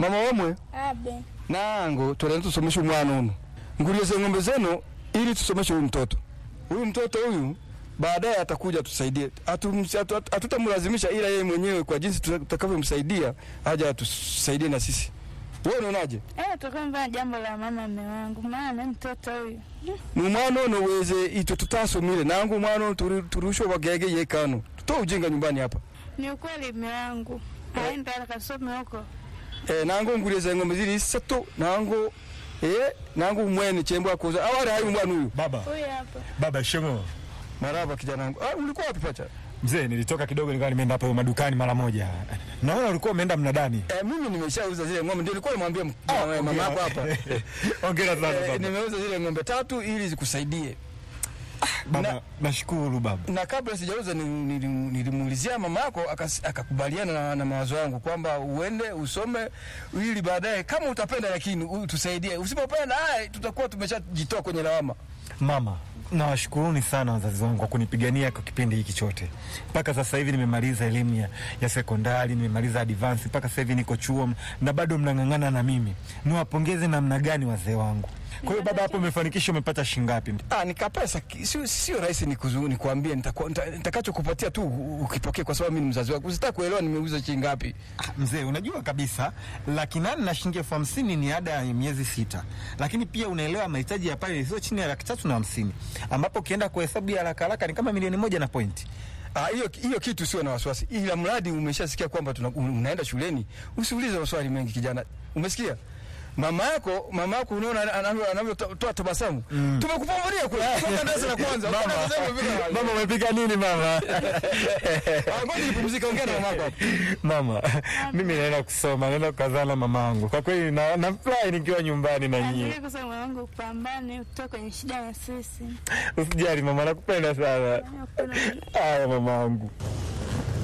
mama wamwe abe nango toleni tusomeshe umwana uno ngulize ng'ombe zenu ili tusomeshe huyu mtoto huyu mtoto huyu baadaye atakuja tusaidie Hatum- hatu- hatu- hatutamlazimisha ila yeye mwenyewe kwa jinsi tutakavyomsaidia aja atusaidie na sisi wewe unaonaje eh, tukamva jambo la mama mme wangu, maana mtoto huyu ni umwana ono weze itwe tutasomile nangu umwana ono turi- turushwe bagege yekano tutoe ujinga nyumbani hapa ni ukweli mme wangu aenda akasome huko. e, nango ngulize ng'ombe zili isatu nango e, nangu mwene chembo akoza awali hayu mwana huyu Baba, Huyu hapa baba shemo. maraba kijana wangu ah, ulikuwa wapi pacha Mzee, nilitoka kidogo nikawa nimeenda hapo madukani mara moja. Naona ulikuwa umeenda mnadani. Eh, mimi nimeshauza zile ng'ombe, ndio nilikuwa nimwambia m- mama yako hapa. Hongera sana Eh, baba. nimeuza zile ng'ombe tatu ili zikusaidie, Baba, nashukuru baba. na kabla sijauza ni- nili- nilimuulizia mama yako akas- akakubaliana na, na mawazo yangu kwamba uende usome ili baadaye kama utapenda, lakini u- tusaidie. Usipopenda haya, tutakuwa tumeshajitoa kwenye lawama. Mama, nawashukuruni sana wazazi wangu kwa kunipigania kwa kipindi hiki chote. Mpaka sasa hivi nimemaliza elimu ya, ya sekondari, nimemaliza advance, mpaka sasa hivi niko chuo na bado mnang'ang'ana na mimi. Niwapongeze namna gani wazee wangu. Kwa hiyo baba, hapo umefanikisha, umepata shingapi? Ah, nikapesa ki- sio sio rahisi nikuzu- nikuambie nitakuwa- nita- nitakachokupatia tu u- ukipokee, kwa sababu mimi ni mzazi wako. Usitaka kuelewa nimeuza shilingi ngapi. Ah, Mzee, unajua kabisa laki nane na shilingi elfu hamsini ni ada ya miezi sita, lakini pia unaelewa mahitaji ya pale sio chini ya laki tatu na hamsini ambapo ukienda kwa hesabu ya haraka haraka ni kama milioni moja na pointi. Ah, hiyo hiyo kitu sio na wasiwasi, ila mradi umeshasikia kwamba tuna, un- unaenda shuleni, usiulize maswali mengi kijana. Umesikia? Mama yako mama yako unaona anavyo- anavyotoa tabasamu. Tumekupambania kule kutoka darasa la kwanza. Mbona unasema vile? Mama, umepika nini mama? Ah, Ngoja nipumzike, ongea na mama yako hapo. Mama, mimi naenda kusoma, naenda kukazana na mamangu. Kwa kweli na, nafurahi nikiwa nyumbani na nyie. azili kusema wangu, upambane utoke kwenye shida na sisi. Usijali mama, nakupenda sana. Nakupenda. Haya mamangu.